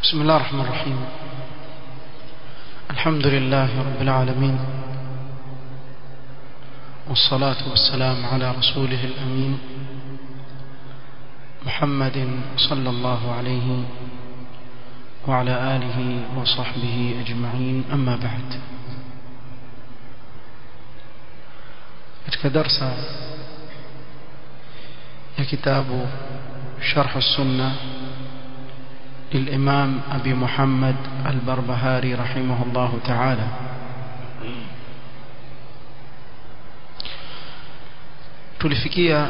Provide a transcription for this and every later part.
بسم الله الرحمن الرحيم الحمد لله رب العالمين والصلاة والسلام على رسوله الأمين محمد صلى الله عليه وعلى آله وصحبه أجمعين أما بعد katika darsa ya kitabu شرح السنة للإمام أبي محمد البربهاري رحمه الله تعالى tulifikia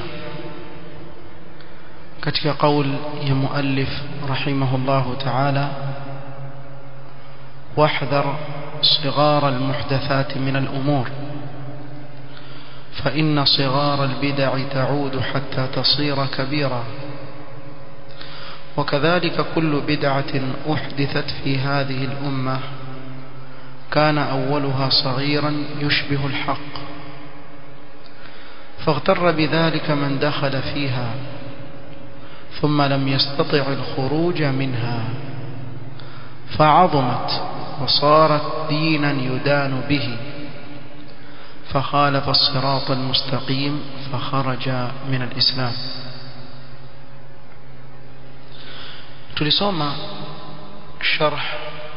katika qaul ya muallif rahimahullahu ta'ala واحذر صغار المحدثات من الأمور فإن صغار البدع تعود حتى تصير كبيرة وكذلك كل بدعة أحدثت في هذه الأمة كان أولها صغيرا يشبه الحق فاغتر بذلك من دخل فيها ثم لم يستطع الخروج منها فعظمت وصارت دينا يدان به فخالف الصراط المستقيم فخرج من الإسلام tulisoma sharh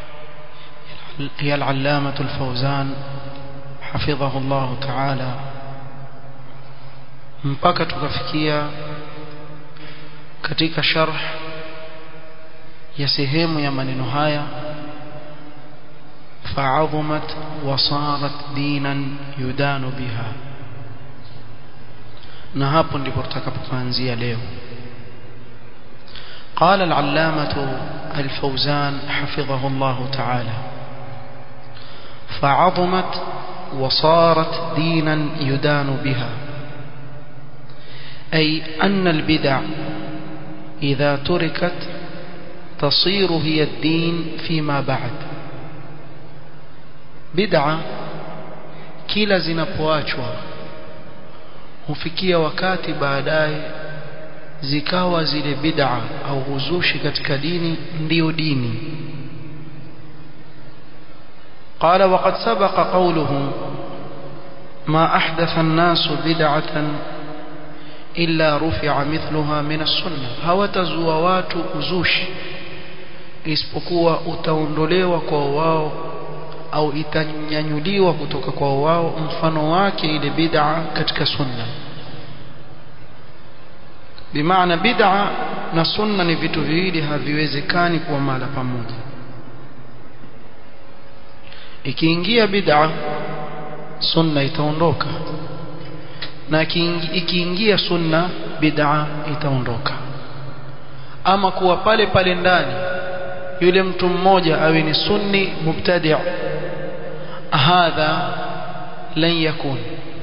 ya al-allama al-fawzan hafidhahu Allah ta'ala mpaka tukafikia katika sharh ya sehemu ya maneno haya fa'azumat wa sarat dinan yudanu biha na hapo ndipo tutakapoanzia leo قال العلامة الفوزان حفظه الله تعالى فعظمت وصارت دينا يدان بها أي أن البدع إذا تركت تصير هي الدين فيما بعد بدعة kila zinapoachwa hufikia wakati baadaye zikawa zile bid'a au uzushi katika dini ndiyo dini قال وقد سبق قوله ما أحدث الناس بدعة إلا رفع مثلها من السنة hawatazua watu uzushi isipokuwa utaondolewa kwa wao au itanyanyuliwa kutoka kwa wao mfano wake ile bid'a katika sunna bimaana bid'a na sunna ni vitu viwili haviwezekani kuwa mala pamoja ikiingia bid'a sunna itaondoka na ikiingia sunna bid'a itaondoka ama kuwa pale pale ndani yule mtu mmoja awe ni sunni mubtadi' hadha lan yakun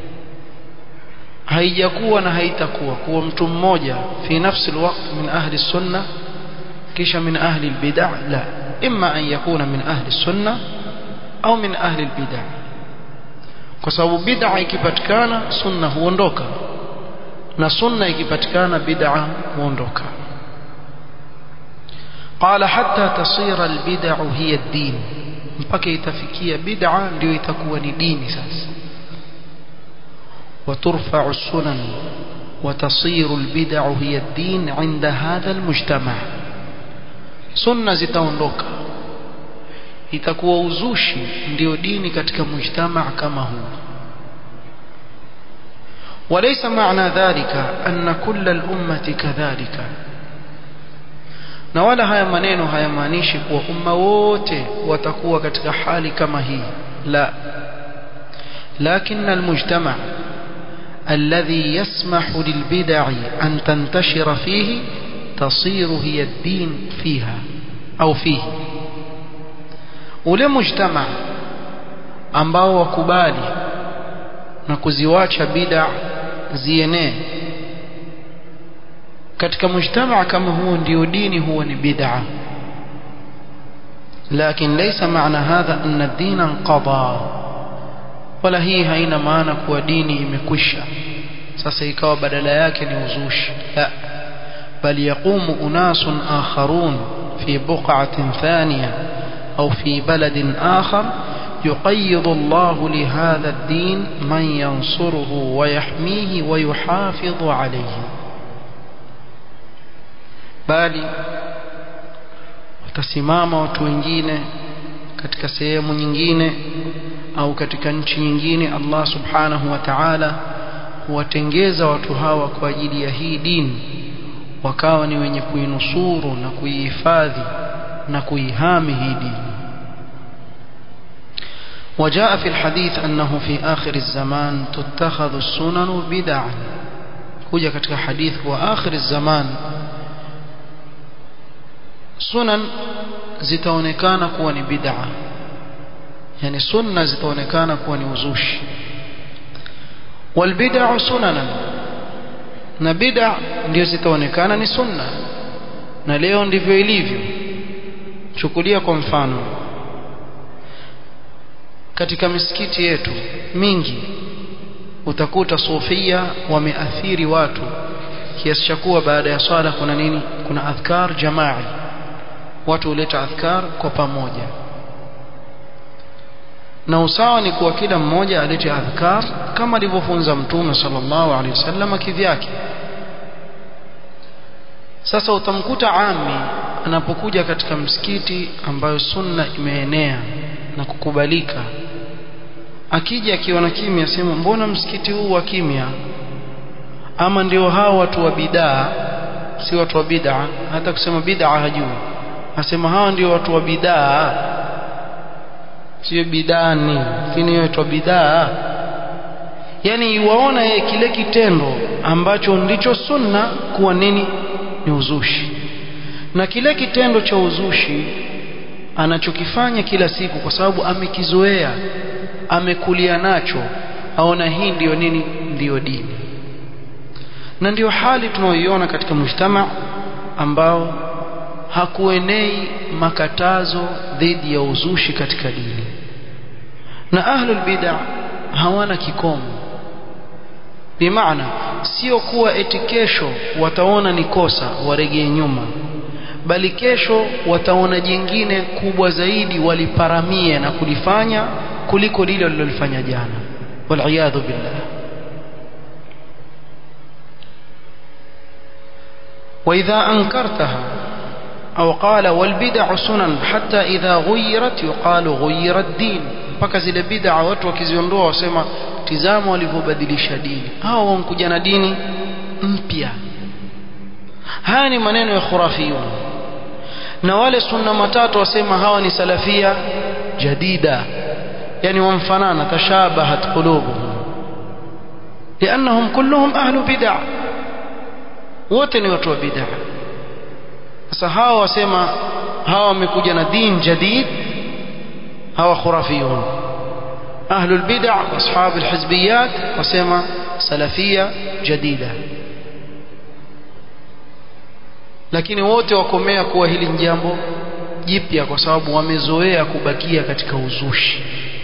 haijakuwa na haitakuwa kuwa mtu mmoja fi nafsi alwaqt min ahli sunna kisha min ahli albid'ah la imma an yakuna min ahli sunna au min ahli albid'ah kwa sababu bid'a ikipatikana sunna huondoka na sunna ikipatikana bid'a huondoka قال حتى تصير البدع هي الدين mpaka itafikia bid'a ndio itakuwa ni dini sasa وترفع السنن وتصير البدع هي الدين عند هذا المجتمع سنة zitaondoka itakuwa uzushi ndio dini katika mujtama kama huu وليس معنى ذلك أن كل الأمة كذلك na wala haya maneno hayamaanishi kuwa umma wote watakuwa katika hali kama hii la لكن المجتمع الذي يسمح للبدع أن تنتشر فيه تصير هي الدين فيها أو فيه ule mujtama ambao wakubali na kuziwacha bid'a zienee katika mujtama kama huo ndio dini huwa ni bid'a لكن ليس معنى هذا أن الدين انقضى wala hii haina maana kuwa dini imekwisha sasa ikawa badala yake ni uzushi la بل يقوم أناس آخرون في بقعة ثانية أو في بلد آخر يقيض الله لهذا الدين من ينصره ويحميه ويحافظ عليه bali watasimama watu wengine katika sehemu nyingine au katika nchi nyingine Allah subhanahu wa ta'ala huwatengeza watu hawa kwa ajili ya hii dini wakawa ni wenye kuinusuru na kuihifadhi na kuihami hii dini وجاء في الحديث أنه في آخر الزمان تتخذ السنن بدعا kuja katika hadith wa akhir zaman sunan zitaonekana kuwa ni bid'a yani sunna zitaonekana kuwa ni uzushi wal bid'u sunanan na bid'a ndio zitaonekana ni sunna na leo ndivyo ilivyo chukulia kwa mfano katika misikiti yetu mingi utakuta sufia wameathiri watu kiasi cha kuwa baada ya swala kuna nini kuna adhkar jamaa watu huleta adhkar kwa pamoja na usawa ni kuwa kila mmoja alete adhkar kama alivyofunza mtume sallallahu alaihi wasallam kivyake sasa utamkuta ami anapokuja katika msikiti ambayo sunna imeenea na kukubalika akija akiona kimya sema mbona msikiti huu wa kimya ama ndio hao watu wa bidaa si watu wa bid'a hata kusema bid'a hajui asema hawa ndio watu wa bidaa sio bidani lakini watu wa bidaa yani yuwaona yeye kile kitendo ambacho ndicho sunna kuwa nini ni uzushi na kile kitendo cha uzushi anachokifanya kila siku kwa sababu amekizoea amekulia nacho aona hii ndiyo nini ndiyo dini na ndiyo hali tunaoiona katika mujtama ambao hakuenei makatazo dhidi ya uzushi katika dini na ahlul bid'a hawana kikomo bimaana sio kuwa eti kesho wataona ni kosa waregee nyuma bali kesho wataona jingine kubwa zaidi waliparamie na kulifanya kuliko lile walilofanya jana waliyadhu billah وإذا أنكرتها أو قال والبدع سنن حتى إذا غيرت يقال غير الدين mpaka zile bid'a watu wakiziondoa wasema tizama walivyobadilisha dini hao wamkuja na dini mpya haya ni maneno ya khurafiyun na wale sunna matatu wasema hawa ni salafia jadida yani wamfanana tashabahat qulubuhum لأنهم كلهم أهل بدع wote ni watu wa bid'a sasa hawa wasema hawa wamekuja na din jadid hawa khurafiyun ahlul bid'a ashab alhizbiyat wasema salafia jadida lakini wote wakomea kuwa hili jambo jipya kwa sababu wamezoea kubakia katika uzushi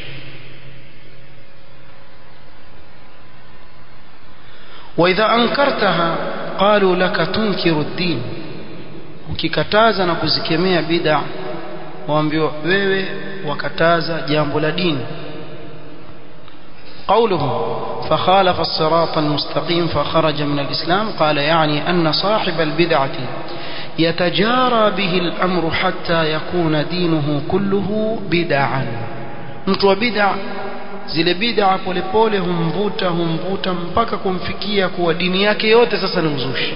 واذا انكرتها قالوا لك تنكر الدين ukikataza na kuzikemea bid'a waambiwa wewe wakataza jambo la dini قوله فخالف الصراط المستقيم فخرج من الإسلام قال يعني أن صاحب البدعة يتجارى به الأمر حتى يكون دينه كله بدعا mtu bid'a zile bid'a polepole humvuta humvuta mpaka kumfikia kuwa dini yake yote sasa ni uzushi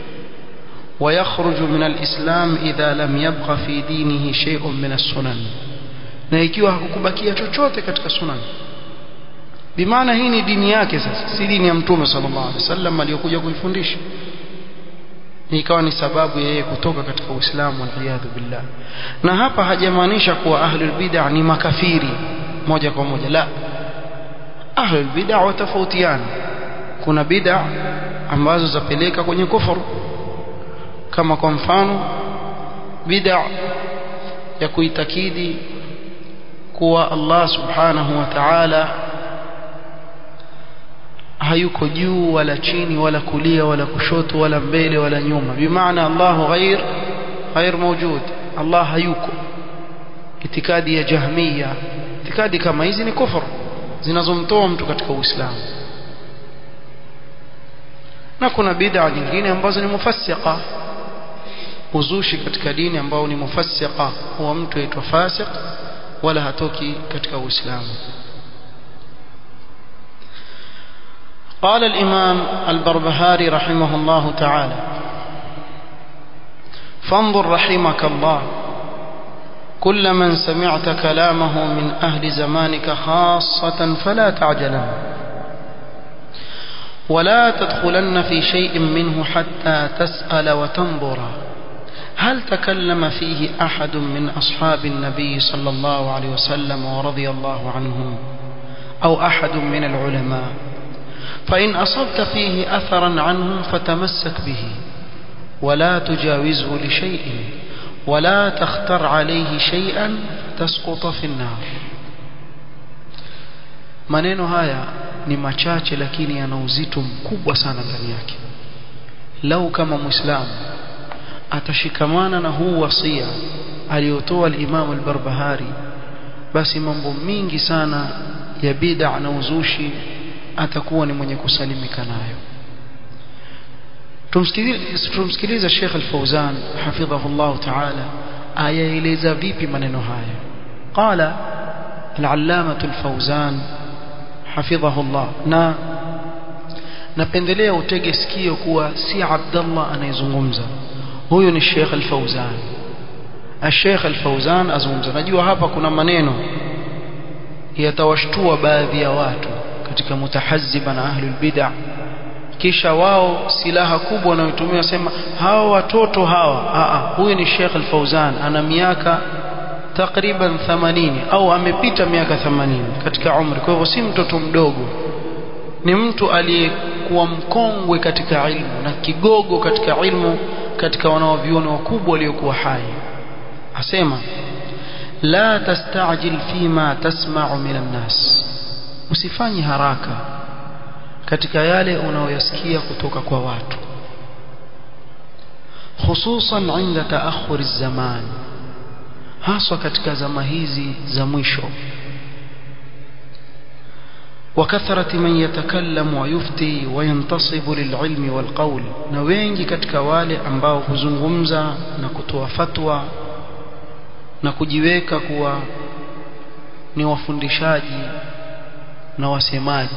ويخرج من الإسلام إذا لم يبق في دينه شيء من السنن na ikiwa hakukubakia chochote katika sunan bimaana hii ni dini yake sasa si dini ya mtume sallallahu alaihi wasallam aliyokuja kuifundisha ikawa ni sababu yeye kutoka katika Uislamu waliyadhu billah na hapa hajamaanisha kuwa ahlul bid'ah ni makafiri moja kwa moja la ahlul bid'ah watafautiana kuna bid'ah ambazo zapeleka kwenye kufuru kama kwa mfano bid'a ya kuitakidi kuwa Allah subhanahu wa ta'ala hayuko juu wala chini wala kulia wala kushoto wala mbele wala nyuma bimaana Allah ghair ghair mawjud Allah hayuko itikadi ya jahmiya itikadi kama hizi ni kufur zinazomtoa mtu katika uislamu na kuna bid'a nyingine ambazo ni mufassiqa uzushi katika dini ambao ni mufassiqa huwa mtu aitwa fasiq wala hatoki katika uislamu قال الإمام البربهاري رحمه الله تعالى فانظر رحمك الله كل من سمعت كلامه من أهل زمانك خاصة فلا تعجلن ولا تدخلن في شيء منه حتى تسأل وتنظر هل تكلم فيه أحد من أصحاب النبي صلى الله عليه وسلم ورضي الله عنهم أو أحد من العلماء فإن أصبت فيه أثرا عنهم فتمسك به ولا تجاوزه لشيء ولا تختر عليه شيئا تسقط في النار maneno haya ni machache lakini yana uzito mkubwa sana ndani yake lau kama muislamu atashikamana na huu wasia aliyotoa al-Imam al-Barbahari basi mambo mingi sana ya bid'a na uzushi atakuwa ni mwenye kusalimika nayo tumsikilize Sheikh Al-Fauzan hafidhahu Allah Ta'ala ayaeleza vipi maneno haya qala al-allamah al-Fauzan hafidhahu Allah na napendelea utege sikio kuwa si Abdullah anayezungumza huyu ni Sheikh Al-Fauzan Sheikh Al-Fauzan azungumza najua hapa kuna maneno yatawashtua baadhi ya watu katika mutahazziba na ahlul bid'ah kisha wao silaha kubwa wanayotumia sema hawa watoto hawa a huyu ni Sheikh Al-Fauzan ana miaka takriban 80 au amepita miaka 80 katika umri kwa hivyo si mtoto mdogo ni mtu aliyekuwa mkongwe katika ilmu na kigogo katika ilmu katika wanaoviona wakubwa waliokuwa hai asema la tastajil fima tasma'u minan nas usifanye haraka katika yale unaoyasikia kutoka kwa watu hususan inda taakhuri zaman haswa katika zama hizi za mwisho وكثرة من يتكلم ويفتي وينتصب للعلم والقول na wengi katika wale ambao huzungumza na kutoa fatwa na kujiweka kuwa ni wafundishaji na wasemaji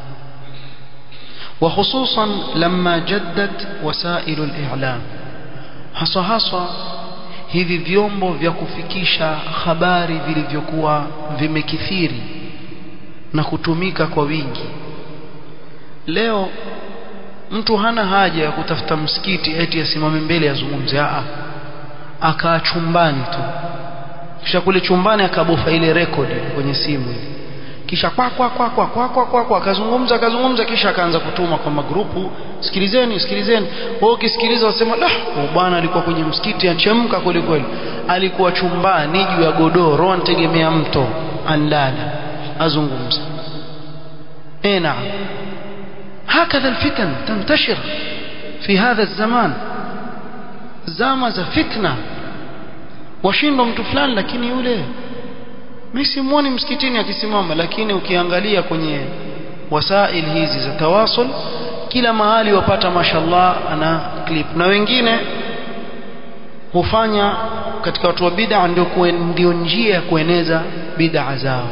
وخصوصا لما جدت وسائل الإعلام haswa haswa hivi vyombo vya kufikisha habari vilivyokuwa vimekithiri na kutumika kwa wingi leo mtu hana haja ya kutafuta msikiti eti asimame mbele azungumze a akaa chumbani tu kisha kule chumbani akabofa ile rekodi kwenye simu ile kisha kwa kwa kwa kwa kwa kwa kwa kwa akazungumza akazungumza kisha akaanza kutuma kwa magrupu sikilizeni sikilizeni wao ukisikiliza wasema la bwana alikuwa kwenye msikiti achemka kweli kweli alikuwa chumbani juu ya godoro antegemea mto andala azungumza eh naam هكذا الفتن تنتشر في هذا الزمان zama za fitna washindwa mtu fulani lakini yule mimi simuoni msikitini akisimama lakini ukiangalia kwenye wasail hizi za tawasul kila mahali wapata mashallah ana clip na wengine hufanya katika watu wa bid'a ndio ndio njia ya kueneza bid'a zao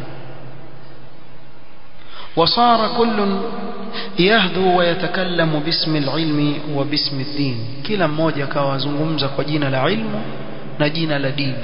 وصار كل يهدو ويتكلم باسم العلم وباسم الدين kila mmoja akawa azungumza kwa jina la ilmu na jina la dini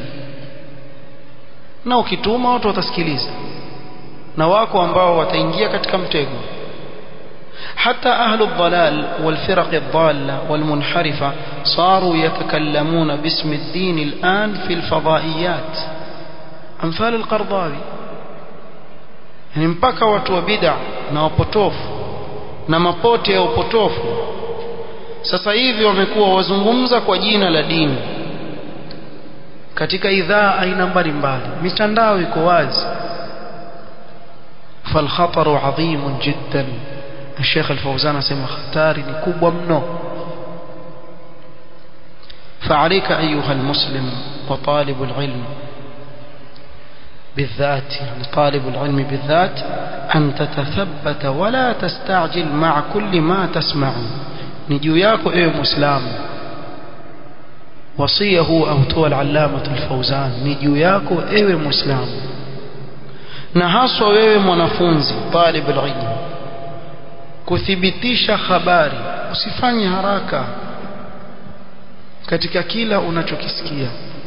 na ukituma watu watasikiliza na wako ambao wataingia katika mtego حتى أهل الضلال والفرق الضالة والمنحرفة صاروا يتكلمون باسم الدين الآن في الفضائيات أمثال القرضاوي yani mpaka watu wa bid'a na wapotofu na mapote ya upotofu sasa hivi wamekuwa wazungumza kwa jina la dini katika idhaa aina mbalimbali mitandao iko wazi فالخطر عظيم جدا Sheikh Al-Fauzan asema hatari ni kubwa mno فعليك أيها المسلم وطالب العلم بالذات يعني طالب العلم بالذات أن تتثبت ولا تستعجل مع كل ما تسمع نجو ياكو ايه مسلم وصيه أو تو العلامة الفوزان نجو ياكو ايه مسلم نهاسو wewe mwanafunzi طالب العلم kuthibitisha habari usifanye haraka katika kila unachokisikia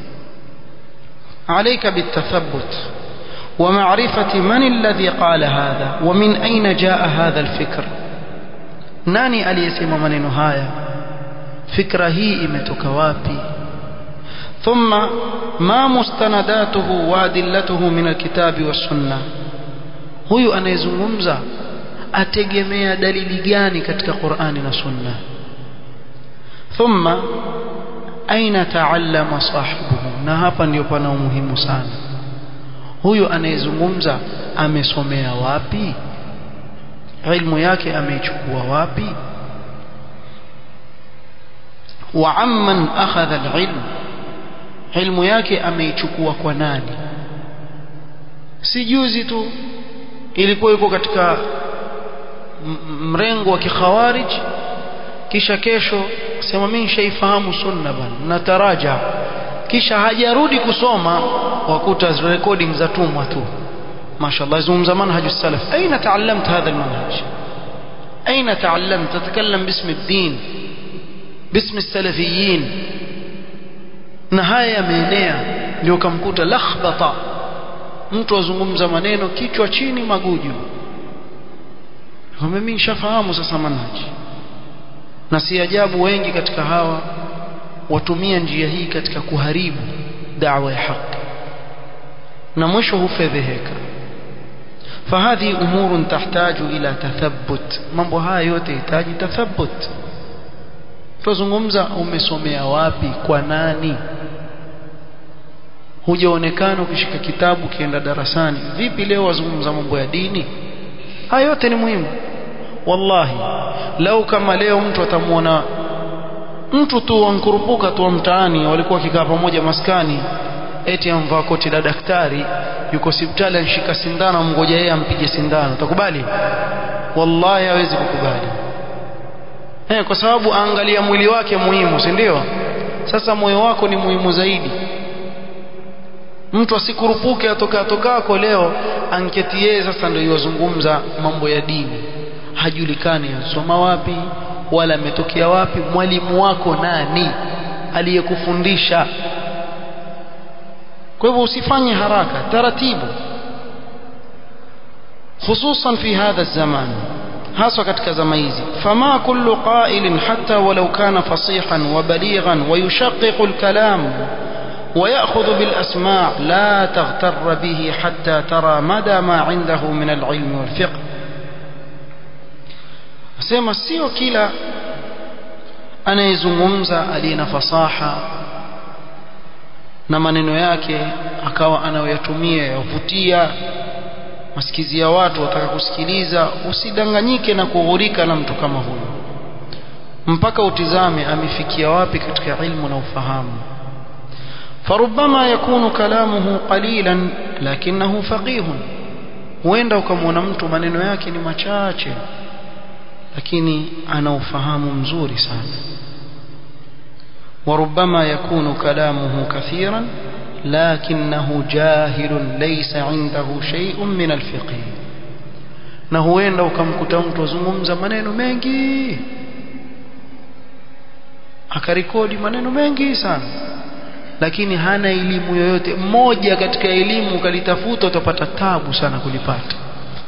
عليك بالتثبت ومعرفة من الذي قال هذا ومن أين جاء هذا الفكر ناني aliyesema maneno haya fikra hii imetoka wapi ثم ما مستنداته وادلته من الكتاب والسنة huyu anayezungumza ategemea dalili gani katika Qur'ani na Sunna thumma aina taallama sahibuhu na hapa ndio pana umuhimu sana huyu anayezungumza amesomea wapi ilmu yake ameichukua wapi wa amman akhadha alilm ilmu yake ameichukua kwa nani si juzi tu ilikuwa yuko katika mrengo wa kikhawarij kisha kesho sema mimi nishaifahamu sunna bana nataraja kisha hajarudi kusoma wakuta recording za tumwa tu mashallah zungumza manhaj salaf aina taallamta hadha almanhaj aina taallamta tatakallam bismi الدين bismi السلفيين na haya yameenea ndio kamkuta lakhbata mtu azungumza maneno kichwa chini maguju mimi nishafahamu sasa manhaji na si ajabu wengi katika hawa watumia njia hii katika kuharibu da'wa ya haki na mwisho hufedheheka fahadhi umurun tahtaju ila tathabbut mambo haya yote yahitaji tathabbut tuzungumza umesomea wapi kwa nani hujaonekana ukishika kitabu kienda darasani vipi leo wazungumza mambo ya dini haya yote ni muhimu wallahi lau kama leo mtu atamuona mtu tu wankurupuka tu wa mtaani walikuwa wakikaa pamoja maskani eti amvaa koti la daktari yuko hospitali anshika sindano mngoja yeye ampige sindano utakubali wallahi hawezi kukubali eh kwa sababu angalia mwili wake muhimu si ndio sasa moyo wako ni muhimu zaidi mtu asikurupuke atoka atokako leo anketi yeye sasa ndio yozungumza mambo ya dini hajulikani ansoma wapi wala ametokea wapi mwalimu wako nani aliyekufundisha kwa hivyo usifanye haraka taratibu hususan fi hadha zaman haswa katika zama hizi fama kullu qailin hatta walau kana fasihan wa balighan wa yushaqiqu al-kalam ويأخذ بالأسماع لا تغتر به حتى ترى مدى ما عنده من العلم والفقه sema sio kila anayezungumza aliye na fasaha na maneno yake akawa anayoyatumia yavutia masikizi ya watu wataka kusikiliza usidanganyike na kughurika na mtu kama huyo mpaka utizame amefikia wapi katika ilmu na ufahamu فربما يكون كلامه قليلا لكنه فقيه huenda ukamwona mtu maneno yake ni machache lakini ana ufahamu mzuri sana وربما يكون كلامه كثيرا لكنه جاهل ليس عنده شيء من الفقه na huenda ukamkuta mtu azungumza maneno mengi akarekodi maneno mengi sana lakini hana elimu yoyote mmoja katika elimu ukalitafuta utapata tabu sana kulipata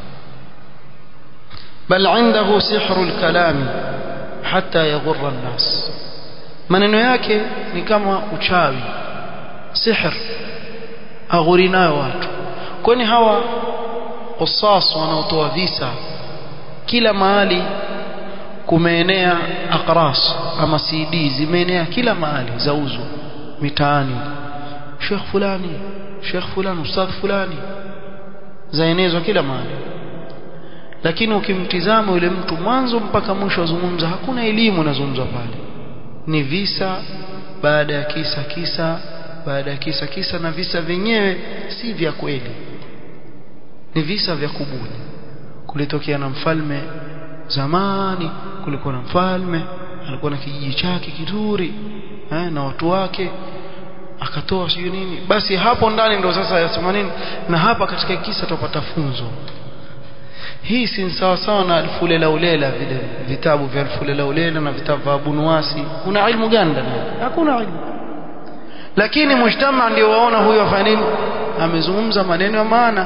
bal indahu sihru alkalami hatta yaghurra an-nas maneno yake ni kama uchawi sihr aghuri nayo watu kwani hawa qissas wanaotoa visa kila mahali kumeenea aqras ama CD zimeenea kila mahali zauzwa mitaani Sheikh fulani Sheikh fulani ustadh fulani zaenezwa kila mahali lakini ukimtizama yule mtu mwanzo mpaka mwisho azungumza hakuna elimu inazungumzwa pale ni visa baada ya kisa kisa baada ya kisa kisa na visa vyenyewe si vya kweli ni visa vya kubuni kulitokea na mfalme zamani kulikuwa na mfalme alikuwa na kijiji chake kizuri eh, na watu wake akatoa sijui nini basi hapo ndani ndo sasa yasema nini na hapa katika kisa tupata funzo hii si sawa sawa na alfulela ulela vile vitabu vya alfulela ulela na vitabu vya Abunuwasi kuna ilmu gani ndani hakuna ilmu lakini mujtama ndio waona huyo afanya nini amezungumza maneno ya maana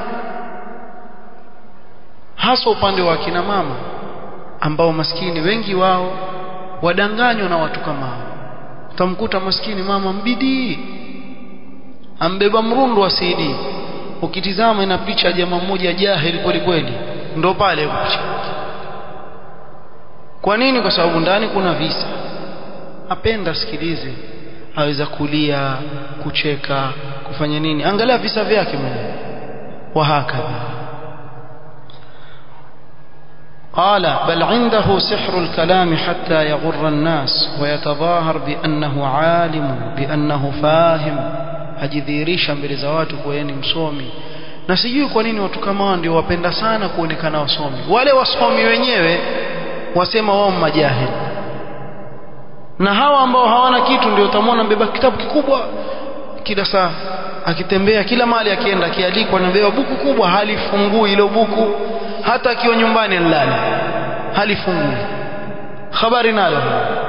hasa upande wa kina mama ambao maskini wengi wao wadanganywa na watu kama hao utamkuta maskini mama mbidii ambeba mrundo wa CD ukitizama ina picha ya jamaa mmoja jahili kweli kweli ndo pale picha kwa nini kwa sababu ndani kuna visa apenda sikilize aweza kulia kucheka kufanya nini angalia visa vyake mwenyewe wahakadha قال بل عنده سحر الكلام حتى يغر الناس ويتظاهر بأنه عالم بأنه فاهم ajidhihirisha mbele za watu kwa yeye ni msomi na sijui kwa nini watu kama hao ndio wapenda sana kuonekana wasomi wale wasomi wenyewe wasema wao majahili na hawa ambao hawana kitu ndio utamwona mbeba kitabu kikubwa kila saa akitembea kila mahali akienda akialikwa anabeba buku kubwa halifungui ile buku hata akiwa nyumbani nilala halifungui habari nalo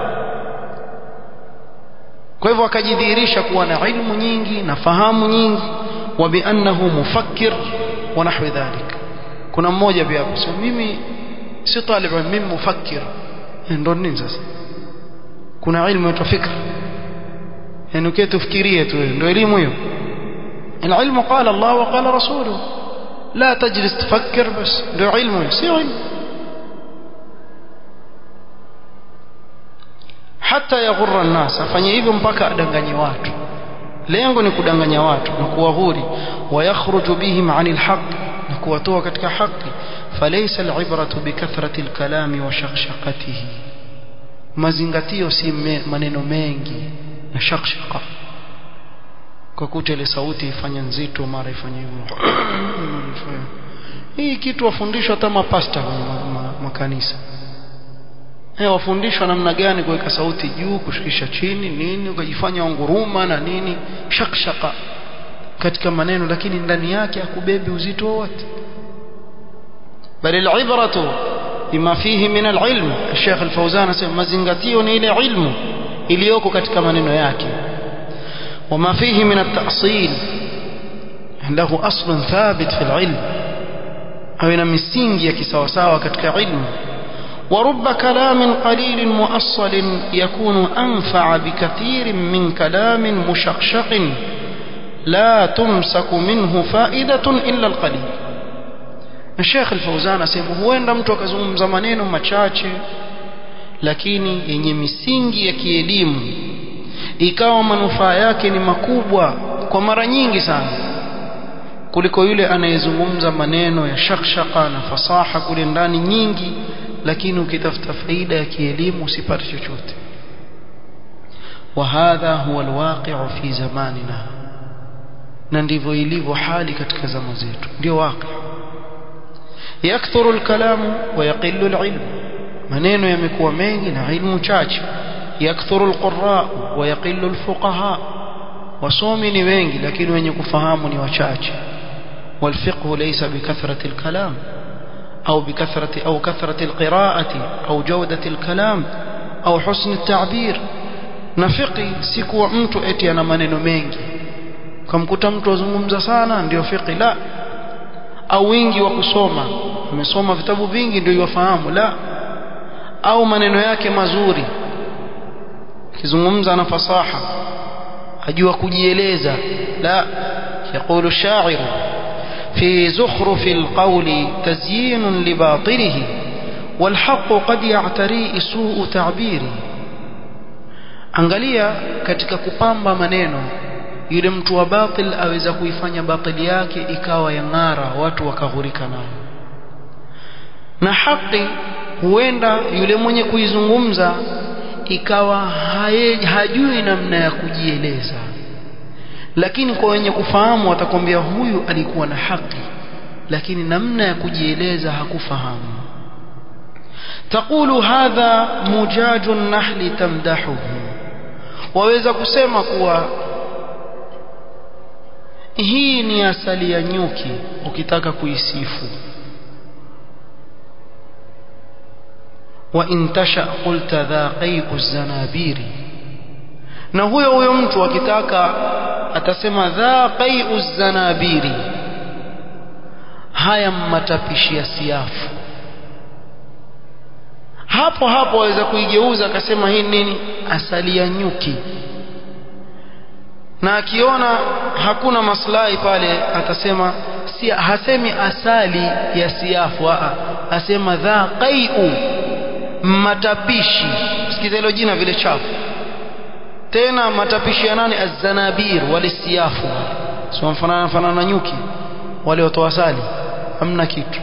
kwa hivyo akajidhihirisha kuwa na ilmu nyingi na fahamu nyingi wa biannahu mufakkir wa nahwi dhalik kuna mmoja pia hapo sema mimi si talib mimi mufakkir ndio nini sasa kuna ilmu ya fikra yani ukitufikirie tu ndio elimu hiyo العلم قال الله وقال رسوله لا تجلس تفكر بس ده علم سي علم hata yaghurra an-nas afanye hivyo mpaka adanganye watu lengo ni kudanganya watu na kuwahuri wayakhruju bihim 'anil haqq na kuwatoa katika haki falaysa al-ibratu bikathrati al-kalami wa shakhshaqatihi mazingatio si maneno mengi na shakhshaqa kwa kuta ile sauti ifanye nzito mara ifanye hivyo hii kitu wafundishwa hata mapasta kwenye makanisa eh wafundishwa namna gani kuweka sauti juu kushikisha chini nini ukajifanya unguruma na nini shakshaka katika maneno lakini ndani yake hakubebi uzito wote bali al-ibratu bima fihi min al-ilm Sheikh Al-Fauzan anasema mazingatio ni ile ilmu iliyoko katika maneno yake وما فيه من التأصيل عنده أصل ثابت في العلم أو إن مسينجي كسوساوة كتك علم ورب كلام قليل مؤصل يكون أنفع بكثير من كلام مشقشق لا تمسك منه فائدة إلا القليل الشيخ الفوزان asema huenda mtu akazungumza maneno machache lakini yenye misingi ya kielimu ikawa manufaa yake ni makubwa kwa mara nyingi sana kuliko yule anayezungumza maneno ya shakshaka na fasaha kule ndani nyingi lakini ukitafuta faida ya kielimu usipate chochote وهذا هو الواقع في زماننا na ndivyo ilivyo hali katika zama zetu ndio waqi yakthuru alkalamu wa yaqillu alilm maneno yamekuwa mengi na ilmu chache yakthuru alqurra wa yaqillu alfuqaha wasomi ni wengi lakini wenye kufahamu ni wachache والفقه ليس بكثرة الكلام أو بكثرة أو كثرة القراءة أو جودة الكلام أو حسن التعبير نفقي سيكو mtu eti ana maneno mengi kamkuta mtu azungumza sana ndio fiqi la au wingi wa kusoma amesoma vitabu vingi ndio yafahamu la au maneno yake mazuri akizungumza na fasaha ajua kujieleza la يقول الشاعر في زخرف القول تزيين لباطله والحق قد يعتري سوء تعبيره angalia katika kupamba maneno yule mtu wa batil aweza kuifanya batili yake ikawa ya ng'ara watu wakaghurika nayo na haki huenda yule mwenye kuizungumza ikawa haye, hajui namna ya kujieleza lakini kwa wenye kufahamu watakwambia huyu alikuwa na haki lakini namna ya kujieleza hakufahamu taqulu hadha mujaju nahli tamdahuhu waweza kusema kuwa hii ni asali ya nyuki ukitaka kuisifu wa intasha qulta dha qai'u zanabiri na huyo huyo mtu akitaka atasema dha qai'u zanabiri haya matapishi ya siafu hapo hapo waweza kuigeuza akasema hii nini asali ya nyuki na akiona hakuna maslahi pale atasema si hasemi asali ya siafu a asema dha qai'u matapishi sikiza hilo jina vile chafu tena matapishi ya nani azanabir wale siafu sio mfanana fanana na nyuki wale watoa asali hamna kitu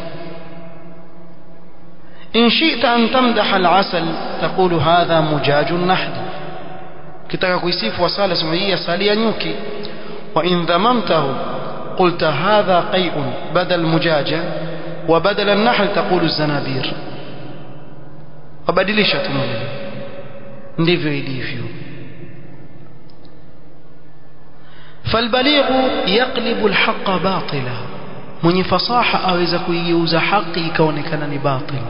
إن شئت أن تمدح العسل تقول هذا مجاج النحل كتaka kuisifu asali sema hii asali ya nyuki wa in dhamamtahu قلت هذا قيء بدل مجاجة وبدل النحل تقول الزنابير wabadilisha tu maneno ndivyo ilivyo فالبليغ يقلب الحق باطلا mwenye fasaha aweza kuigeuza haki ikaonekana ni batil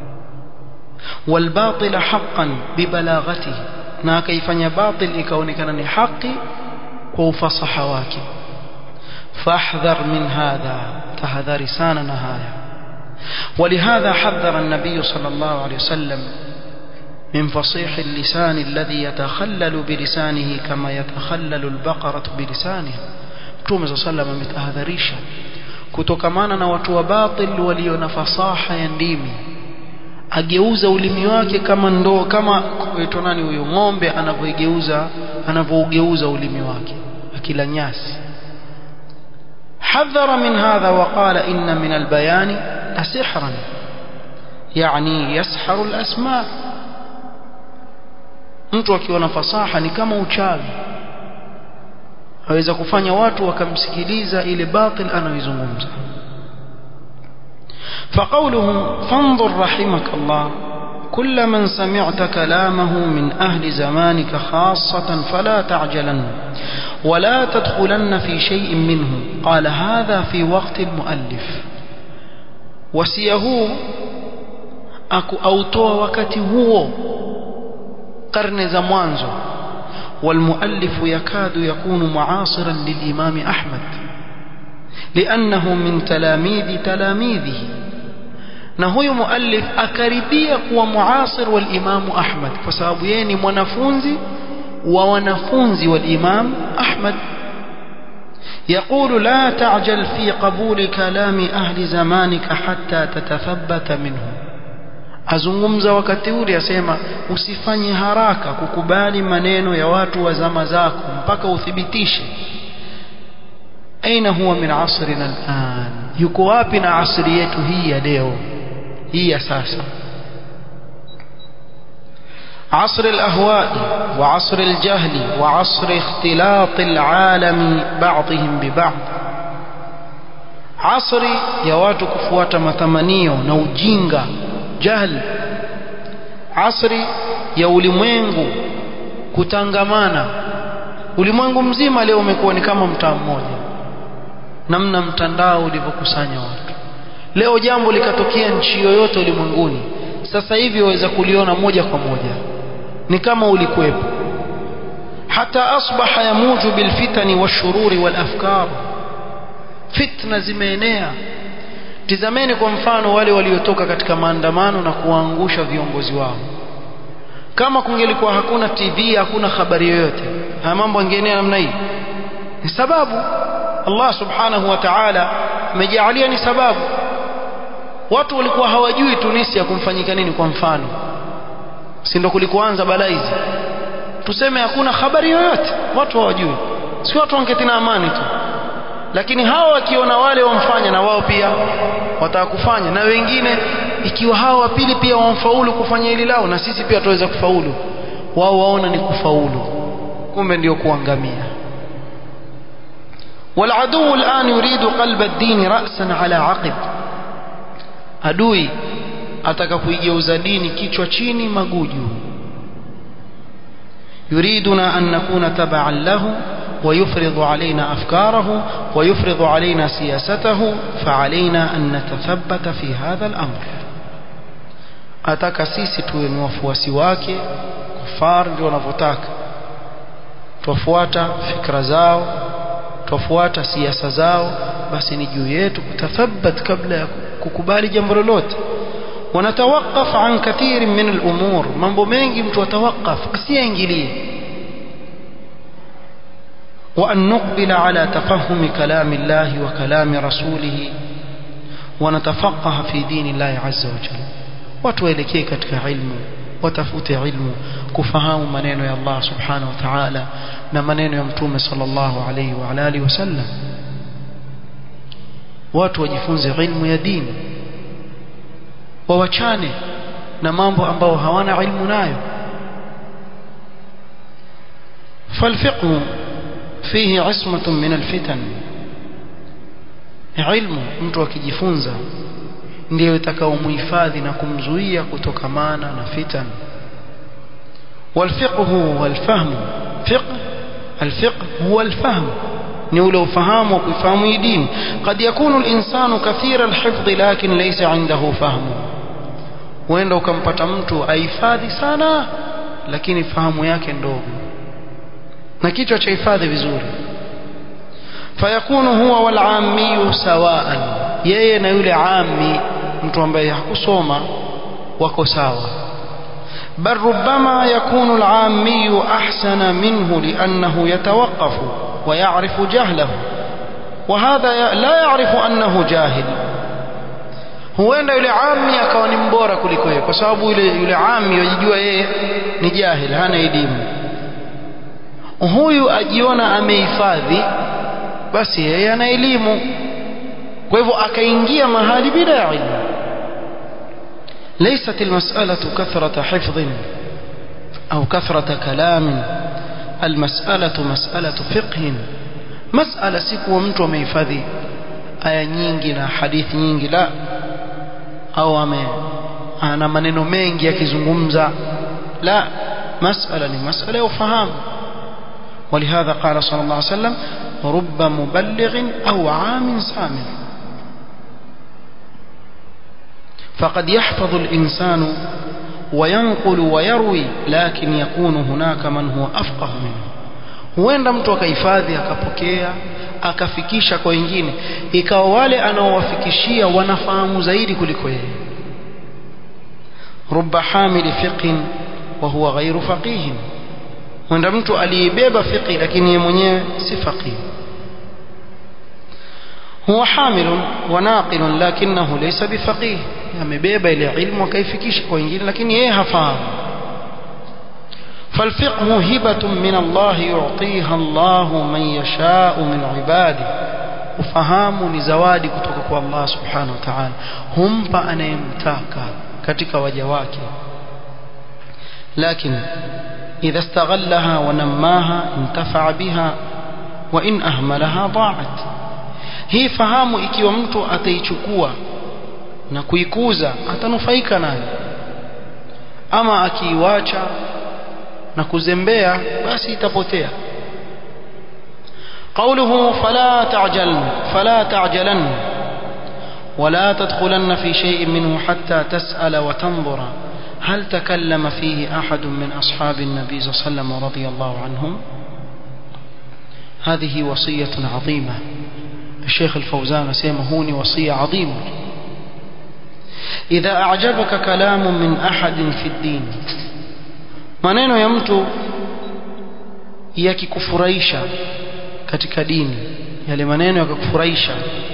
والباطل حقا ببلاغته na akaifanya batil ikaonekana ni haki kwa ufasaha wake fahdhar min hadha tahadhari sana na haya ولهذا حذر النبي صلى الله عليه وسلم من فصيح اللسان الذي يتخلل بلسانه كما يتخلل البقرة بلسانها Mtume صلى الله عليه وسلم ametahadharisha kutokamana na watu wa batil walio na fasaha ya ndimi ageuza ulimi wake kama ndoo kama kuitwa nani huyo ng'ombe anavyoigeuza anavyougeuza ulimi wake akila nyasi حذر من هذا وقال إن من البيان لسحرا يعني يسحر الأسماء mtu akiwa na fasaha ni kama uchawi aweza kufanya watu wakamsikiliza ile batil anayoizungumza فقوله فانظر رحمك الله كل من سمعت كلامه من أهل زمانك خاصة فلا تعجلن ولا تدخلن في شيء منه قال هذا في وقت المؤلف وسيه أكو أوتوا وكتي هو قرن زمانزو والمؤلف يكاد يكون معاصرا للإمام أحمد لأنه من تلاميذ تلاميذه na huyu muallif akaribia kuwa muasir wal Imam Ahmad kwa sababu yeye ni mwanafunzi wa wanafunzi wal Imam Ahmad يقول لا تعجل في قبول كلام أهل زمانك حتى تتثبت منه azungumza wakati ule asema usifanye haraka kukubali maneno ya watu wa zama zako mpaka uthibitishe aina huwa min asrina al'an yuko wapi na asri yetu hii ya leo hii ya sasa عصر الأهواء وعصر الجهل وعصر اختلاط العالم بعضهم ببعض عصر ya watu kufuata matamanio na ujinga jahl asri ya ulimwengu kutangamana ulimwengu mzima leo umekuwa ni kama mtaa mmoja namna mtandao ulivyokusanya watu leo jambo likatokea nchi yoyote ulimwenguni sasa hivi waweza kuliona moja kwa moja ni kama ulikuwepo hata asbaha yamuju bilfitani washururi walafkar fitna zimeenea tizameni kwa mfano wale waliotoka katika maandamano na kuwaangusha viongozi wao kama kungelikuwa hakuna TV hakuna habari yoyote haya mambo yangeenea namna hii ni sababu Allah subhanahu wa ta'ala amejalia ni sababu watu walikuwa hawajui Tunisia kumfanyika nini kwa mfano si ndo kulikoanza balaa hizi tuseme hakuna habari yoyote watu hawajui si watu wangetina amani tu lakini hawa wakiona wale wamfanya na wao pia watakufanya na wengine ikiwa hawa wa pili pia wamfaulu kufanya hili lao na sisi pia tuweza kufaulu wao waona ni kufaulu kumbe ndio kuangamia والعدو الآن يريد قلب الدين رأسا على عقب adui ataka kuigeuza dini kichwa chini maguju yuriduna an nakuna tabaan lahu ويفرض علينا أفكاره ويفرض علينا سياسته فعلينا أن نتثبت في هذا الأمر ataka sisi tuwe ni wafuasi wake kufar ndio wanavyotaka twafuata fikra zao twafuata siasa zao basi ni juu yetu kutathabat kabla ya kukubali jambo lolote wanatawaqaf an kathiri min al-umur mambo mengi mtu atawaqaf asiingilie وأن نقبل على تفهم كلام الله وكلام رسوله ونتفقه في دين الله عز وجل وتوelekee katika ilmu watafute ilmu kufahamu maneno ya Allah subhanahu wa ta'ala na maneno ya mtume sallallahu alayhi wa alihi wasallam watu wajifunze ilmu ya dini wawachane na mambo ambao hawana ilmu nayo فالفقه فيه عصمة من الفتن علم mtu akijifunza ndio itakaomhifadhi na kumzuia kutokamana na fitan والفقه والفهم فقه الفقه هو الفهم ni ule ufahamu wa kuifahamu hii dini قد يكون الإنسان كثير الحفظ لكن ليس عنده فهم huenda ukampata mtu ahifadhi sana lakini fahamu yake ndogo na kichwa cha hifadhi vizuri fayakunu huwa wal ammi sawaan yeye na yule ammi mtu ambaye hakusoma wako sawa bal ربما يكون العامي أحسن منه لأنه يتوقف ويعرف جهله وهذا لا يعرف أنه جاهل huenda yule ami akawa ni mbora kuliko yeye kwa sababu yule yule ami yajijua yeye ni jahil hana elimu huyu ajiona amehifadhi basi yeye ana elimu kwa hivyo akaingia mahali bila ya ilmu ليست المسألة كثرة حفظ أو كثرة كلام المسألة مسألة فقه مسألة سكوة mtu amehifadhi aya nyingi na hadithi nyingi la au ame ana maneno mengi akizungumza la مسألة ni masala ya ufahamu ولهذا قال صلى الله عليه وسلم رب مبلغ أو عام سامع فقد يحفظ الإنسان وينقل ويروي لكن يكون هناك من هو أفقه منه huenda mtu akahifadhi akapokea akafikisha kwa wengine ikawa wale anaowafikishia wanafahamu zaidi kuliko yeye rubba hamili fiqhin wa huwa ghairu faqihin huenda mtu aliyebeba fiqhi lakini yeye mwenyewe si faqih huwa hamilun wa naqilun lakinahu laysa bifaqih amebeba ile ilmu akaifikisha kwa wengine lakini yeye hafahamu فالفقه هبة من الله يعطيها الله من يشاء من عباده ufahamu ni zawadi kutoka kwa Allah subhanahu wa ta'ala humpa anayemtaka katika waja wake lakini idha istaghallaha wa nammaha intafa'a biha wa in ahmalaha da'at hii fahamu ikiwa mtu ataichukua na kuikuza atanufaika nayo ama akiiwacha na kuzembea basi itapotea قوله فلا تعجل فلا تعجلن ولا تدخلن في شيء منه حتى تسأل وتنظر هل تكلم فيه أحد من أصحاب النبي صلى الله عليه وسلم رضي الله عنهم هذه وصية عظيمة الشيخ الفوزان سيمهوني وصية عظيمة إذا أعجبك كلام من أحد في الدين maneno ya mtu yakikufurahisha katika dini yale maneno yakakufurahisha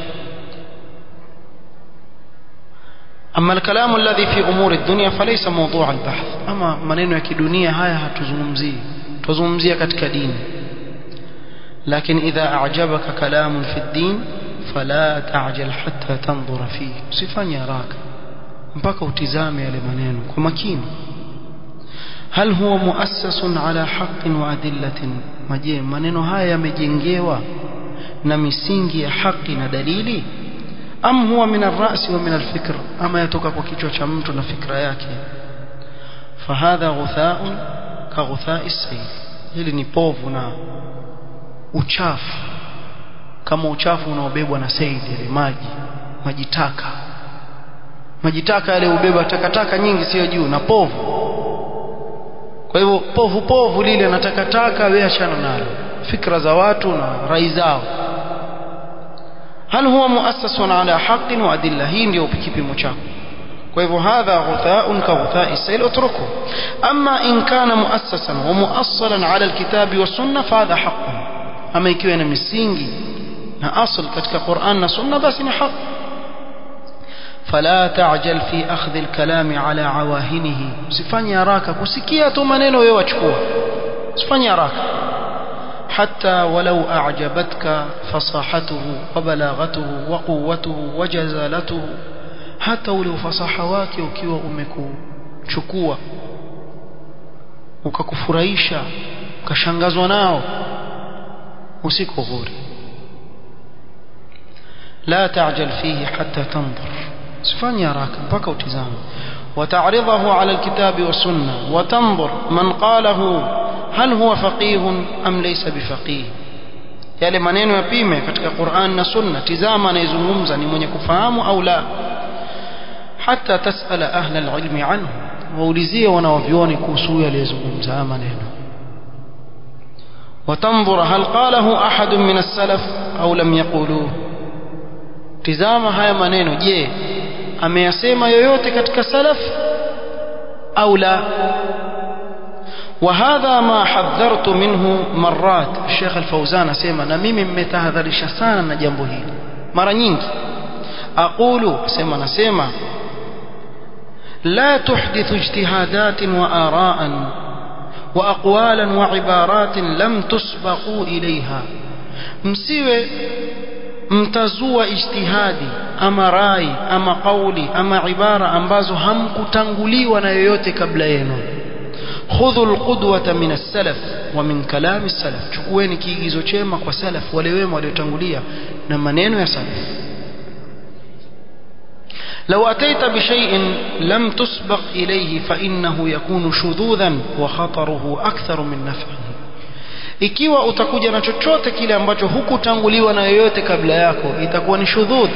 أما الكلام الذي في أمور الدنيا فليس موضوع البحث أما maneno ya kidunia haya hatuzungumzii tuzungumzia katika dini لكن إذا أعجبك كلام في الدين فلا تعجل حتى تنظر فيه usifanye haraka mpaka utizame yale maneno kwa makini hal huwa muassasun ala haqqin wa adillatin maje maneno haya yamejengewa na misingi ya haki na dalili am huwa min ar-ra's wa min al-fikr ama yatoka kwa kichwa cha mtu na fikra yake fahadha ghutha'un ka ghutha'i sayl hili ni povu na uchafu kama uchafu unaobebwa na saidi ile maji maji taka maji taka yale ubeba takataka nyingi sio juu na povu kwa hivyo povu povu lile na takataka wewe achana nalo fikra za watu na rai zao hal huwa muassasun ala haqqin wa adilla hii ndio kipimo chako kwa hivyo hadha ghutha'un ka ghutha'i sayl utruku amma in kana muassasan wa muassalan ala alkitabi was sunnah fa hadha haqqun ama ikiwa na misingi na asl katika Qur'an na sunna basi ni haki فلا تعجل في أخذ الكلام على عواهنه usifanye haraka kusikia tu maneno wewe wachukua usifanye haraka حتى ولو أعجبتك فصاحته وبلاغته وقوته وجزالته hata ule ufasaha wake ukiwa umekuchukua ukakufurahisha ukashangazwa nao usikohuri la ta'jal fihi hatta tanzur sifanye haraka mpaka utizame وتعرضه على الكتاب والسنة وتنظر من قاله هل هو فقيه أم ليس بفقيه yale maneno yapime katika Qur'an na Sunna tizama anayezungumza ni mwenye kufahamu au la hata tasala ahla alilmi anhu waulizie wanaovioni kuhusu aliyezungumza maneno وتنظر هل قاله أحد من السلف أو لم يقولوه tizama haya maneno je ameyasema yoyote katika salaf au la وهذا ما حذرت منه مرات الشيخ الفوزان اسمع na mimi mmetahadharisha sana na jambo hili mara nyingi aqulu sema nasema لا تحدث اجتهادات وآراء وأقوالا وعبارات لم تسبقوا إليها msiwe mtazua ijtihadi ama rai ama kauli ama ibara ambazo hamkutanguliwa na yoyote kabla yenu khudhu alqudwata min as-salaf wa min kalam as-salaf chukueni kiigizo chema kwa salaf wale wema waliotangulia na maneno ya salaf لو أتيت بشيء لم تسبق إليه فإنه يكون شذوذا وخطره أكثر من نفعه ikiwa utakuja na chochote kile ambacho hukutanguliwa na yoyote kabla yako itakuwa ni shudhudh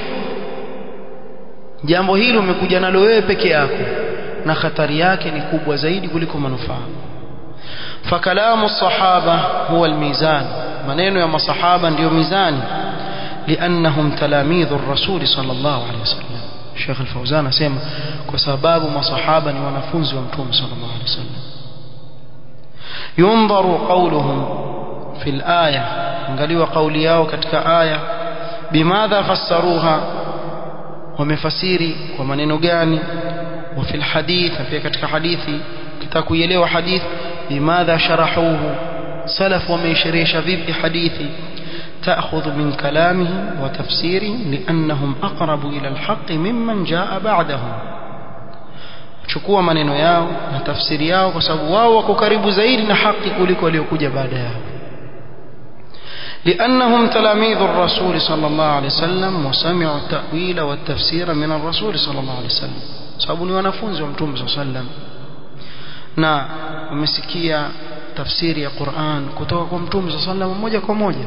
jambo hili umekuja nalo wewe peke yako na hatari yake ni kubwa zaidi kuliko manufaa fakalamu sahaba huwa almizan maneno ya masahaba ndiyo mizani liannahum talamidhu rasuli sallallahu alaihi wasallam Sheikh Al-Fauzan asema kwa sababu masahaba ni wanafunzi wa Mtume sallallahu alaihi wasallam yundaru qawluhum fil aya angaliwa kauli yao katika aya bimadha fassaruha wamefasiri kwa maneno gani wa fil hadith pia katika hadithi kitaka kuielewa hadith bimadha sharahuhu salaf wameisherehesha vipi hadithi تأخذ من كلامهم وتفسيرهم لأنهم أقرب إلى الحق ممن جاء بعدهم chukua maneno yao na tafsiri yao kwa sababu wao wako karibu zaidi na haki kuliko waliokuja baada yao لأنهم تلاميذ الرسول صلى الله عليه وسلم وسمعوا التأويل والتفسير من الرسول صلى الله عليه وسلم sababu ni wanafunzi wa mtume صلى الله عليه وسلم na wamesikia tafsiri ya Qur'an kutoka kwa mtume صلى الله عليه وسلم moja kwa moja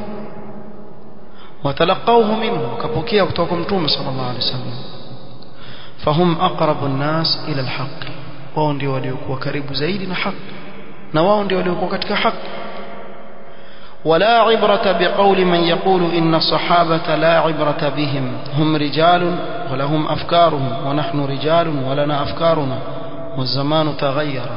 وتلقوه منه وكبوكيه kutoka kwa mtume صلى الله عليه وسلم فهم أقرب الناس إلى الحق wao ndio waliokuwa karibu zaidi na haki na wao ndio waliokuwa katika haki ولا عبرة بقول من يقول إن الصحابة لا عبرة بهم هم رجال ولهم أفكارهم ونحن رجال ولنا أفكارنا والزمان تغير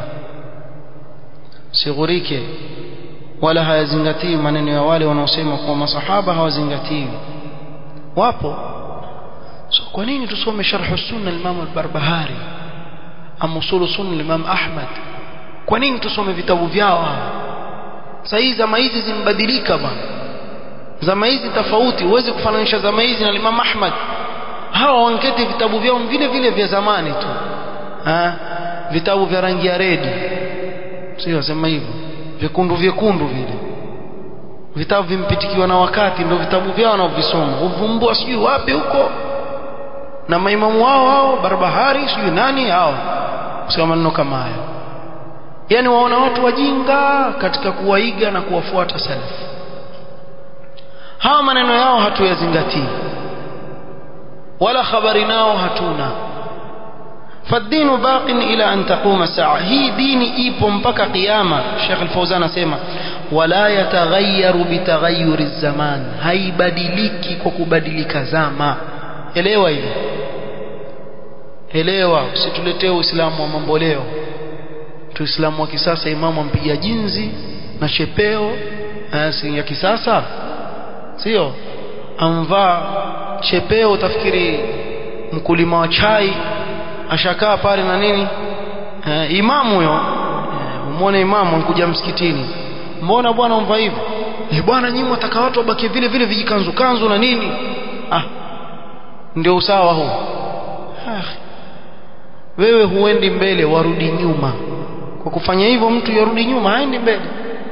سيغريك ولا hayazingatii maneno ya wale wanaosema kwa masahaba hawazingatii wapo so kwa nini tusome sharh sunna al-Imam al-Barbahari am usul sunna al-Imam Ahmad kwa nini tusome vitabu vyao sasa zama hizi zimbadilika bwana zama hizi tofauti huwezi kufananisha zama hizi na Imam Ahmad hawa wanketi vitabu vyao vile vile vya zamani tu ha? vitabu vya rangi ya redi sio wasema hivyo vyekundu vyekundu vile vitabu vimpitikiwa na wakati ndio vitabu vyao wanaovisoma uvumbua sijui wapi huko na maimamu wao hao barbahari sijui nani hao kusema maneno kama haya yani waona watu wajinga katika kuwaiga na kuwafuata salafu hawa maneno yao hatuyazingatii wala habari nao hatuna فالدين باق إلى أن تقوم الساعة هي ديني إيبو مبكى قيامة الشيخ الفوزان سيما ولا يتغير بتغير الزمان هاي بدليكي كوكو بدليك زاما elewa hili elewa usituletee uislamu wa mambo leo tuislamu wa kisasa imamu ampiga jinzi na chepeo si ya kisasa sio amvaa chepeo utafikiri mkulima wa chai ashakaa pale na nini eh, imamu huyo eh, umwone imamu ankuja msikitini mbona bwana umva hivyo eh, bwana nyinyi wataka watu wabaki vile vile vijikanzu kanzu na nini ah ndio usawa huu ah. wewe huendi mbele warudi nyuma kwa kufanya hivyo mtu yarudi nyuma haendi mbele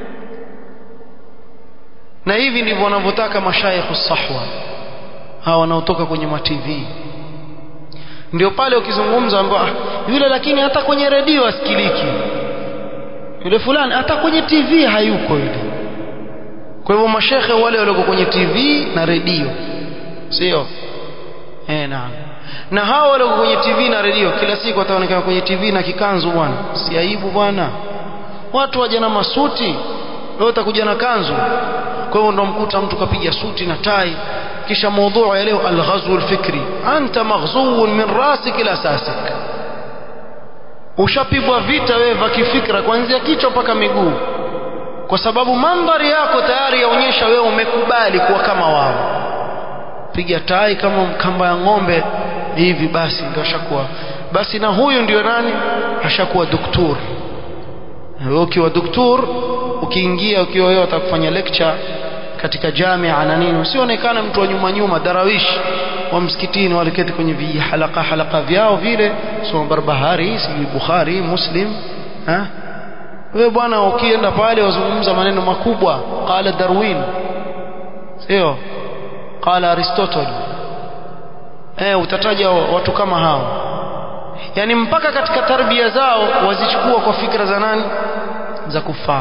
na hivi ndivyo wanavyotaka mashayikh sahwa hawa wanaotoka kwenye ma TV ndio pale ukizungumza ambao ah, yule lakini hata kwenye redio asikiliki yule fulani hata kwenye TV hayuko yule kwa hivyo mashekhe wale walioko kwenye TV na redio sio eh naam na hao walioko kwenye TV na redio kila siku wataonekana kwenye TV na kikanzu bwana si aibu bwana watu waje na masuti wewe utakuja na kanzu kwa hivyo ndo mkuta mtu kapiga suti na tai kisha mada ya leo alghazwu alfikri anta maghzuun min rasik ila sasik ushapigwa vita wewe vya kifikra kuanzia kichwa mpaka miguu kwa sababu mandhari yako tayari yaonyesha wewe umekubali kuwa kama wao piga tai kama kamba ya ng'ombe hivi basi ndio ashakuwa basi na huyu ndio nani ashakuwa doktor wewe ukiwa doktor ukiingia ukiwa wewe utakufanya lecture katika jamia na nini usionekane mtu wa nyuma nyuma darawish wa msikitini waliketi kwenye vihalaka halaka vyao vile soma barbahari sijui bukhari muslim ha wewe bwana ukienda pale wazungumza maneno makubwa qala darwin sio qala aristotle eh utataja watu kama hao yani mpaka katika tarbia zao wazichukua kwa fikra za nani za kufar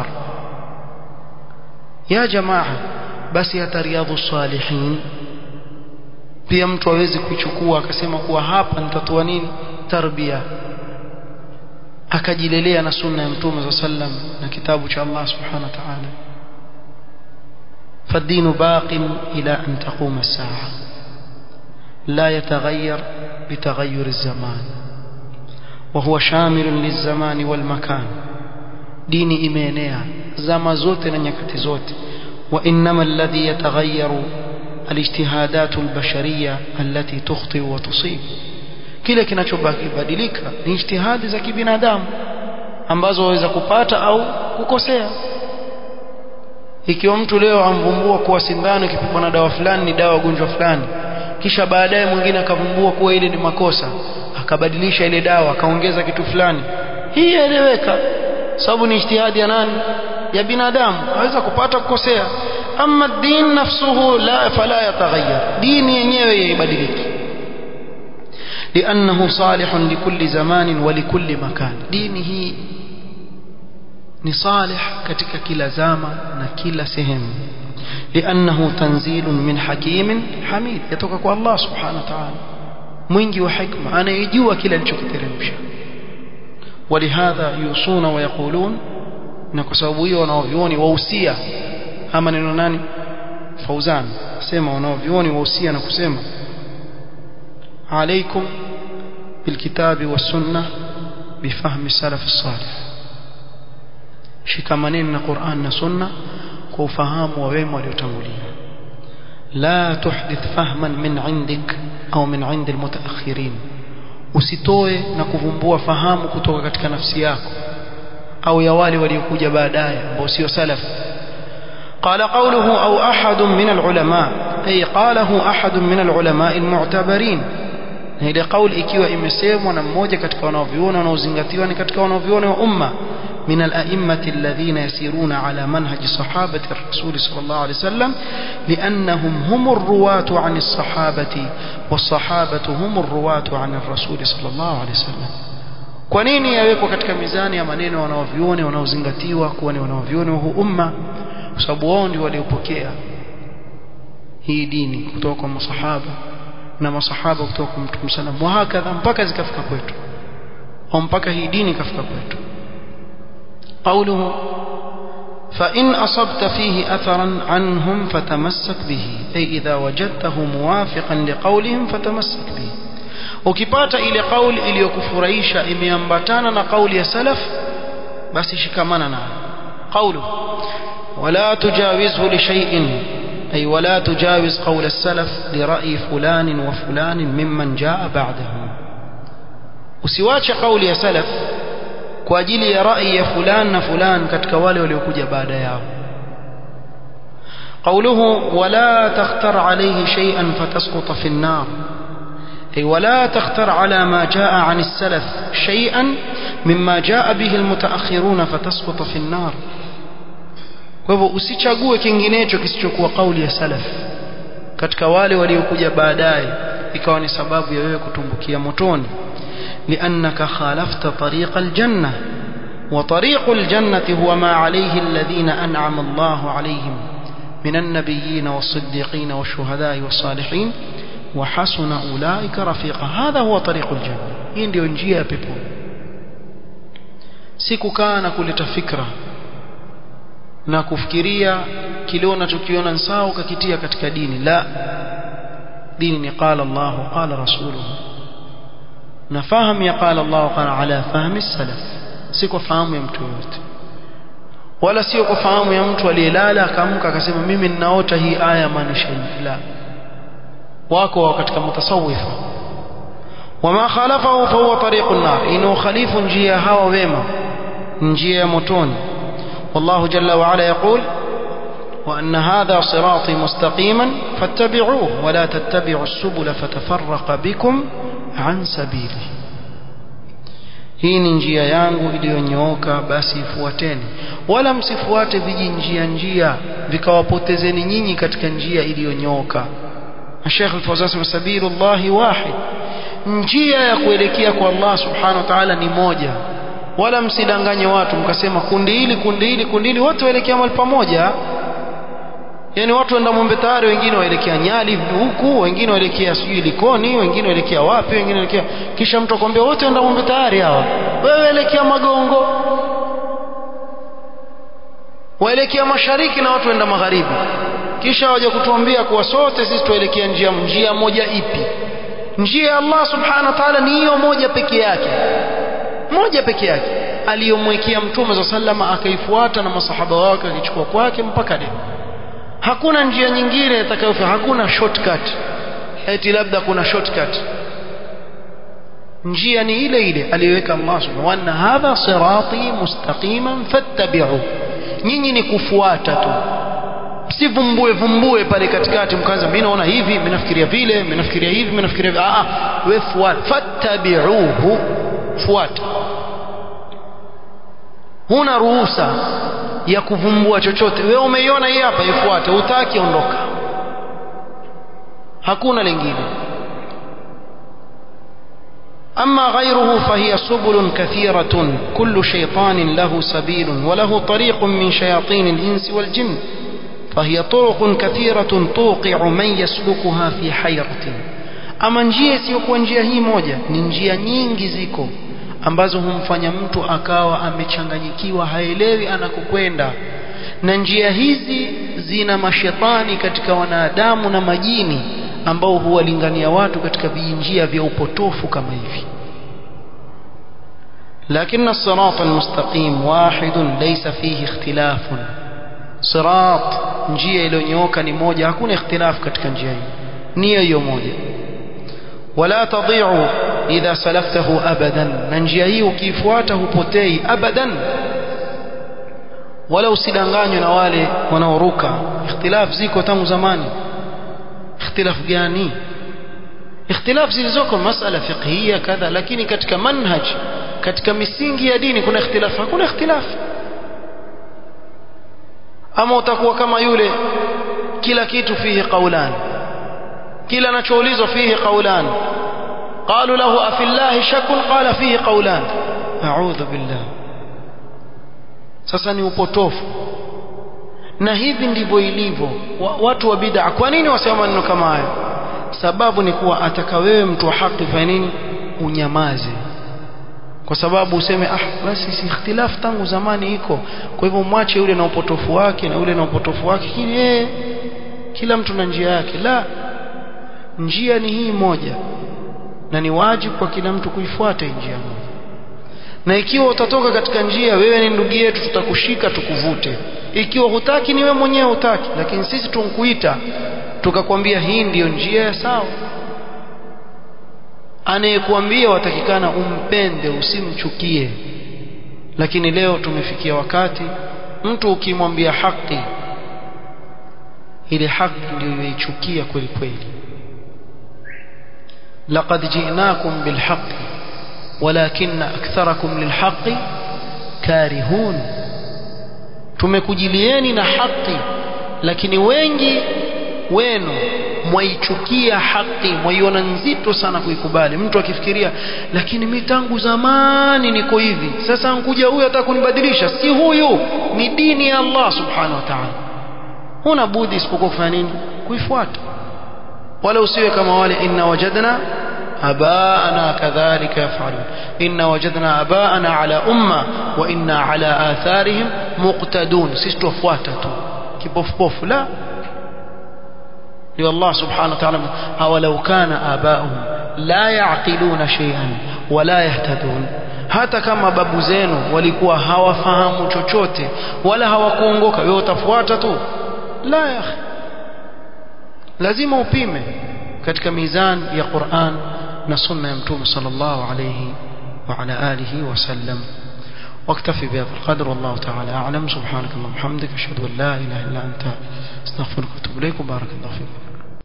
ya jamaa basi hata riadhu salihin pia mtu awezi kuichukua akasema kuwa hapa nitatoa nini tarbia akajilelea na sunna ya mtume sa sallam na kitabu cha Allah subhanahu wa ta'ala فالدين باق إلى أن تقوم الساعة لا يتغير بتغير الزمان وهو شامل للزمان والمكان دين إيمانيا زما زوت نيكتي زوت وإنما الذي يتغير الاجتهادات البشرية التي تخطئ وتصيب kile kinachobadilika ni ijtihadi za kibinadamu ambazo waweza kupata au kukosea ikiwa mtu leo amvumbua kuwa sindano ikipigwa na dawa fulani ni dawa ugonjwa fulani kisha baadaye mwingine akavumbua kuwa ile ni makosa akabadilisha ile dawa akaongeza kitu fulani hii yaeleweka sababu ni ijtihadi ya nani ya binadamu aweza kupata kukosea ama din nafsuhu la fala yataghayyar dini yenyewe yaibadiliki لأنه صالح لكل زمان ولكل مكان دينه ni salih katika kila zama na kila sehemu لأنه تنزيل من حكيم حميد يتوقع kwa Allah subhanahu wa ta'ala mwingi wa hikma anayejua kila alichokiteremsha ولهذا يوصون ويقولون na kwa sababu hiyo wanaovioni wahusia ama neno nani fauzan sema wanaovioni wahusia na kusema عليكم بالكتاب والسنة بفهم السلف الصالح shikamaneni na Qur'an na Sunna kwa ufahamu wa wema waliotangulia la tuhdith fahman min indik au min indi almutaakhirin usitoe na kuvumbua fahamu kutoka katika nafsi yako au ya wale waliokuja baadaye ambao sio salaf قال قوله أو أحد من العلماء أي قاله أحد من العلماء المعتبرين na ile kauli ikiwa imesemwa na mmoja katika wanaoviona wanaozingatiwa ni katika wanaoviona wa umma من الأئمة الذين يسيرون على منهج صحابة الرسول صلى الله عليه وسلم لأنهم هم الرواة عن الصحابة والصحابة هم الرواة عن الرسول صلى الله عليه وسلم kwa nini yawekwa katika mizani ya maneno wanaovione wanaozingatiwa kuwa ni wanaovione wa huu umma kwa sababu wao ndio waliopokea hii dini kutoka kwa masahaba na masahaba kutoka kwa mtume sallam wa hakadha mpaka zikafika kwetu au mpaka hii dini ikafika kwetu قوله فإن أصبت فيه أثرا عنهم فتمسك به أي إذا وجدته موافقا لقولهم فتمسك به ukipata ile kauli iliyokufurahisha imeambatana na kauli ya salaf basi shikamana nayo qawlu wala tujawizhu li shay'in ay wala tujawiz qawl as-salaf li ra'yi fulan wa fulan mimman jaa ba'dahu usiwache kauli ya salaf kwa ajili ya rai ya fulan na fulan katika wale waliokuja baada yao قوله ولا تختر عليه شيئا فتسقط في النار أي ولا تختر على ما جاء عن السلف شيئا مما جاء به المتأخرون فتسقط في النار kwa hivyo usichague kinginecho kisichokuwa kauli ya salaf katika wale waliokuja baadaye ikawa ni sababu ya wewe kutumbukia motoni لأنك خالفت طريق الجنة وطريق الجنة هو ما عليه الذين أنعم الله عليهم من النبيين والصديقين والشهداء والصالحين وحسن أولئك رفيقا هذا هو طريق الجنة hii ndio njia ya pepo si kukaa na kuleta fikra na kufikiria kile unachokiona ni sawa ukakitia katika dini la dini ni qala Allah qala rasuluhu na fahamu ya qala Allah qala ala fahmi salaf si kwa fahamu ya mtu yoyote wala sio kwa fahamu ya mtu aliyelala akaamka akasema mimi ninaota hii aya maanisha la wako katika mutasawifa wama khalafahu fahuwa tariqu an-nar inu khalifu njia hawa wema njia ya motoni والله جل وعلا يقول وأن هذا صراطي مستقيما فاتبعوه ولا تتبعوا السبل فتفرق بكم عن سبيله hii ni njia yangu iliyonyooka basi ifuateni wala msifuate vijinjia njia vikawapotezeni nyinyi katika njia iliyonyooka Sheikh Al-Fawzan sema sabilullahi wahid njia ya kuelekea kwa Allah subhanahu wa ta'ala ni moja wala msidanganye watu mkasema kundi hili kundi hili kundi hili wote waelekea mahali pamoja yani watu waenda Mombe tayari wengine waelekea Nyali huku wengine waelekea sijui Likoni wengine waelekea wapi wengine waelekea kisha mtu akwambia wote waenda Mombe tayari hawa wewe elekea Magongo waelekea mashariki na watu waenda magharibi kisha waje kutuambia kuwa sote sisi tuelekea njia njia moja ipi njia ya Allah subhanahu wa ta'ala ni hiyo moja peke yake moja peke yake aliyomwekea mtume za sallama akaifuata na masahaba wake akichukua kwake mpaka leo hakuna njia nyingine itakayofaa hakuna shortcut eti labda kuna shortcut njia ni ile ile aliyoweka Allah subhanahu wa ta'ala hadha sirati mustaqiman fattabi'u nyinyi ni kufuata tu msivumbue vumbue pale katikati mkaanza mimi naona hivi mimi nafikiria vile mimi nafikiria hivi mimi nafikiria hivi ah wewe fuata fattabi'uhu fuata huna ruhusa ya kuvumbua chochote wewe umeiona hii hapa ifuate utaki ondoka hakuna lingine أما غيره فهي سبل كثيرة كل شيطان له سبيل وله طريق من شياطين الإنس والجن فهي طرق كثيرة توقع من يسلكها في حيرة ama njia isiyokuwa njia hii moja ni njia nyingi ziko ambazo humfanya mtu akawa amechanganyikiwa haelewi anakokwenda na njia hizi zina mashetani katika wanadamu na majini ambao huwalingania watu katika vijinjia vya upotofu kama hivi لكن الصراط المستقيم واحد ليس فيه اختلاف صراط njia iliyonyooka ni moja hakuna ikhtilaf katika njia hii ni hiyo moja ولا تضيع إذا سلكته أبدا ننجي hii ukifuata hupotei abadan wala usidanganywe na wale wanaoruka ikhtilaf ziko tangu zamani ikhtilaf gani ikhtilaf zilizoko masala fiqhia kadha lakini katika manhaj katika misingi ya dini kuna ikhtilaf hakuna ikhtilaf ama utakuwa kama yule kila kitu fihi qaulan kila anachoulizwa fihi qaulan قالوا له أفي الله شك قال فيه قولان أعوذ بالله sasa ni upotofu na hivi ndivyo ilivyo watu wa bid'a kwa nini wasema maneno kama hayo sababu ni kuwa ataka wewe mtu wa haki fanya nini unyamaze kwa sababu useme ah basi si ikhtilaf tangu zamani iko kwa hivyo mwache yule na upotofu wake na yule na upotofu wake kile eh kila mtu na njia yake la njia ni hii moja na ni wajibu kwa kila mtu kuifuata njia moja na ikiwa utatoka katika njia wewe ni ndugu yetu tutakushika tukuvute ikiwa hutaki ni wewe mwenyewe hutaki lakini sisi tunkuita tukakwambia hii ndiyo njia ya sawa anayekuambia watakikana umpende usimchukie lakini leo tumefikia wakati mtu ukimwambia haki ile haki ndio yaichukia kweli kweli لقد جئناكم بالحق ولكن أكثركم للحق كارهون tumekujilieni na haki lakini wengi wenu mwaichukia haki mwaiona nzito sana kuikubali mtu akifikiria lakini mi tangu zamani niko hivi sasa nkuja huyu ataka kunibadilisha si huyu ni dini ya Allah subhanahu wa ta'ala huna budi isipokuwa kufanya nini kuifuata wala usiwe kama wale inna wajadna abaana kadhalika yafalun inna wajadna abaana ala umma wa inna ala atharihim muqtadun sisi tufuata tu kipofupofu la ndio Allah subhanahu wa ta'ala awalau kana abauhum la yaqiluna shay'an wala yahtadun hata kama babu zenu walikuwa hawafahamu chochote wala hawakuongoka wewe utafuata tu la ya akhi lazima upime katika mizan ya Qur'an na sunna ya mtume sallallahu alayhi wa ala alihi wasallam واكتفي بهذا القدر والله تعالى أعلم سبحانك اللهم وبحمدك أشهد أن لا إله إلا أنت استغفرك وأتوب إليك وبارك الله فيكم